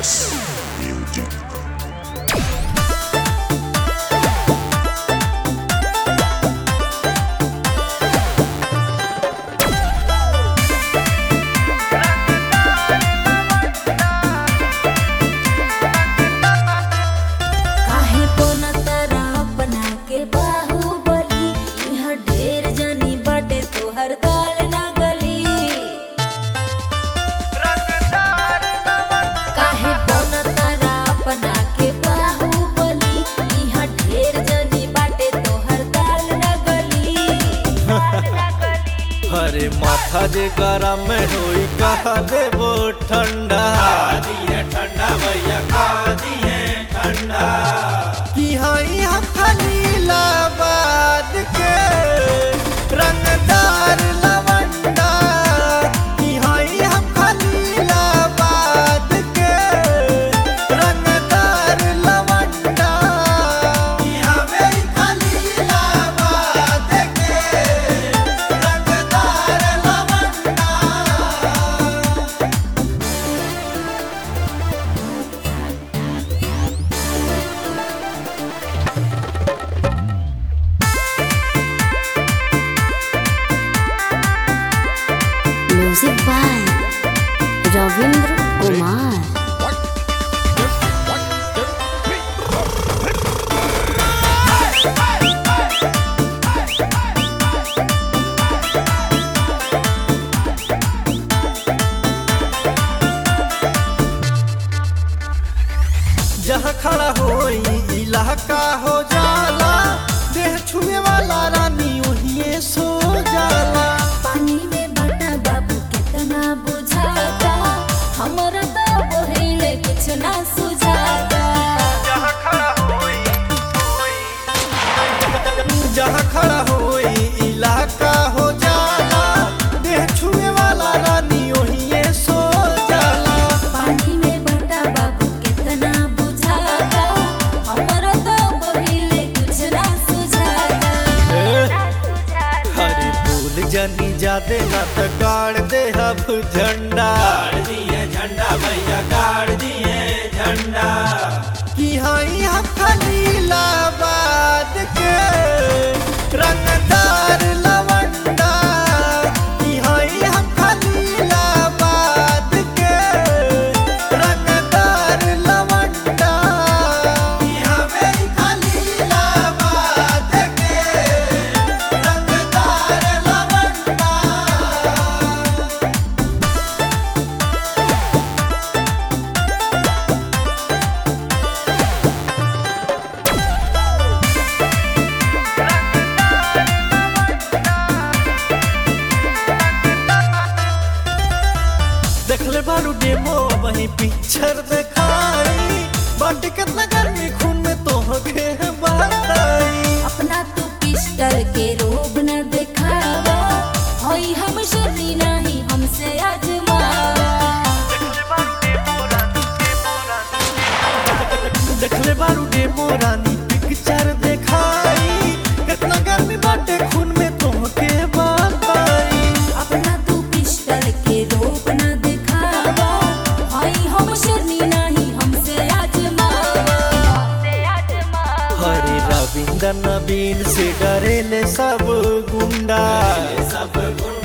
काहे पोना तारा अपना के बाहुबली इहाँ ढेर जनी बाटे तोहर दाल ना गली काहे पोना तारा अपना के बाहुबली इहाँ ढेर जनी बाटे तोहर दाल ना गली अरे माथा जे गरम होई कहा देबो ठंडा दिए ठंडा भैया खा दिए ठंडा कि हई हम खलीलाबाद के रंगदार लवंडा कि हई हम खलीलाबाद के रंगदार लवंडा यहाँ मेरी खलीलाबाद के रंगदार लवंडा म्यूजिक बाय रविंद्र कुमार जहाँ खड़ा होई इलाका हो जाला देह छुए वाला रानी वही सो जाला पानी में बटा बाबू कितना बुझाता हमरा तो बहिले कुछ ना सुझाता जहाँ खड़ा होई जहाँ खड़ा होई इलाका हो जाला देह छुए वाला रानी वही सो जाला पानी में बटा बाबू कितना बुझाता हमरा तो बहिले कुछ ना सुझाता हरी फूल जनी जादे ना त गाड़ दे अब झंडा गाड़ दिए झंडा भैया गाड़ दिए झंडा कि हई हम खलीलाबाद के रंगदार लवंडा कि हई हम खलीलाबाद के रंगदार लवंडा यहाँ मेरी खलीलाबाद के रंगदार लवंडा देखले बारू डेमो वही पिक्चर दिखाई बाटी कितना गर्मी खून में तो के बताई अपना तू पिस्टल के रोब न दिखावा होई हम शर्मी नहीं हमसे आजमावा देखले बारू डेमो रानी पिक्चर दिखाई कितना गर्मी बाटे खून में तो के बताई अपना तू पिस्टल के रोब न दिखावा होई हम शर्मी नहीं हमसे आजमावा हरे रविंद्र नवीन से डरेले सब गुंडा सब गुण